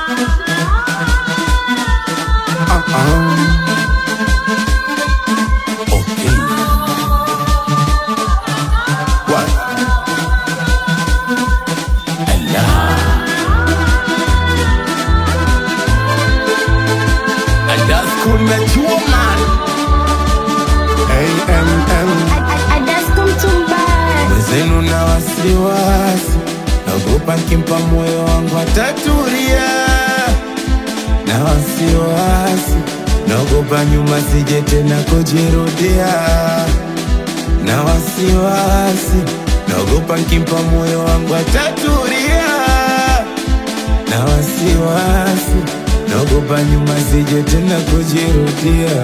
Okay. What? Allah. And that's cool met you, man. AMM. Mwenzenu na wasiwasi, naogopa nkimpa moyo wangu ataturia. Na wasiwasi, naogopa nyuma sije tena kujirudia. Na wasiwasi, naogopa nkimpa moyo wangu ataturia. Na wasiwasi, naogopa nyuma sije tena kujirudia.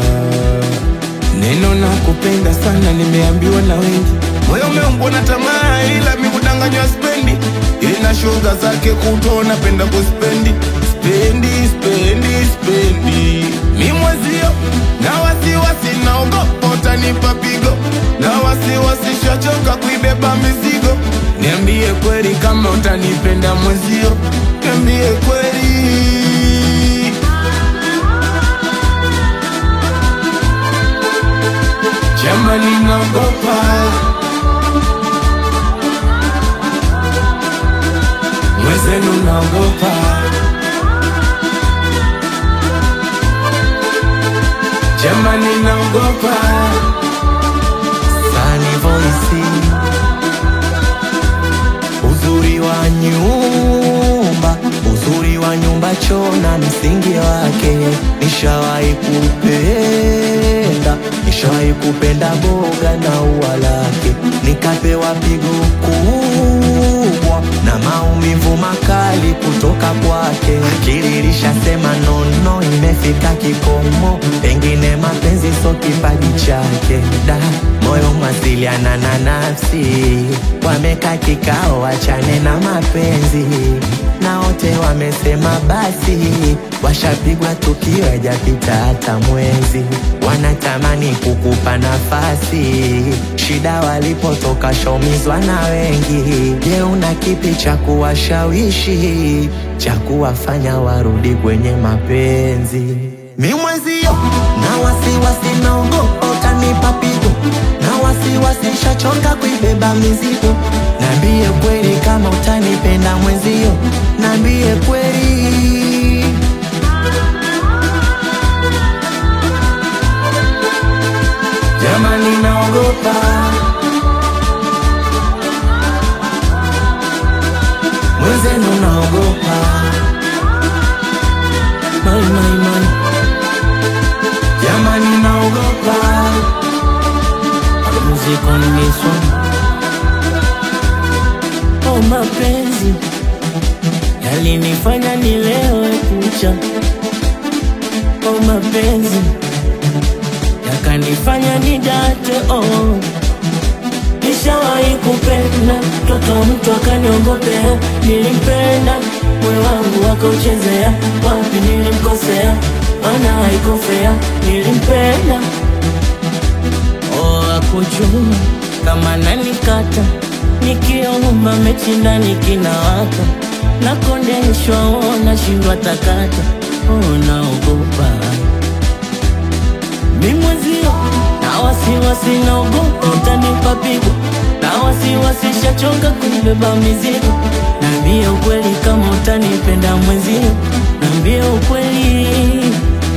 Neno na kupenda sana nimeambiwa na wengi, moyo umeumbwa na tamaa, ila mi kudanganywa spendi. Ina shoga zake kuto napenda kuspendi, spendi spendi spendi. Mi mwezio na wasiwasi, naogopa utanipa pigo, na wasiwasi shachoka kuibeba mizigo. Niambie kweli kama utanipenda mwezio, niambie kweli. Jamani naogopa Mwezenu naogopa Jamani naogopa Sunny Voice, uzuri wa nyumba, uzuri wa nyumba chona msingi wake. Nishawahi kupenda, nishawahi kupenda boga na ua lake, nikapewa pigo kubwa na maumivu makali kutoka kwake. Akili ilishasema nono, imefika kikomo, pengine mapenzi so kipaji chake. Da, moyo mwasiliana na nafsi, wameka kikao, wachane na mapenzi na wote wamesema basi, washapigwa tukio hajapita hata mwezi, wanatamani kukupa nafasi. Shida walipotoka shaumizwa na wengi. Je, una kipi cha kuwashawishi cha kuwafanya warudi kwenye mapenzi? Mi mwezio na wasiwasi, naogopa utanipa pigo, na wasiwasi shachoka kuibeba mizigo. Nambie kweli kama utanipenda mwezio, nambie kweli. Jamani naogopa Mwenzenu naogopa Mai, mai, mai. Jamani naogopa Music on this one. Oh, mapenzi yalinifanya nilewe kucha. Oh, mapenzi yakanifanya nidate. Oh, nishawahi kupenda mtoto mtu akaniongopea. Nilimpenda moyo wangu akauchezea. Wapi nilimkosea? Maana haikufea. Nilimpenda Oh, akujua kama nanikata nikiomba mechi ndani kinawaka nakondeshwa, oh, nashindwa takata, oh, naogopa mimwezio na wasiwasi, naogopa utanipa pigo na wasiwasi, shachoka kunibeba mizigo. Naambie ukweli kama utanipenda mwezio, naambie ukweli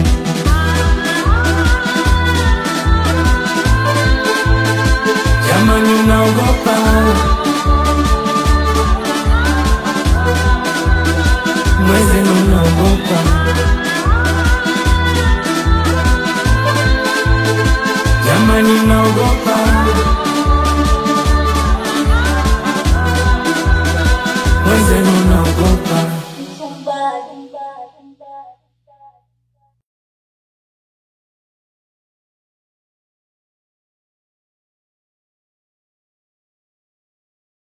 Jamani naogopa mwezenu, naogopa Jamani naogopa mwezenu, naogopa Somebody.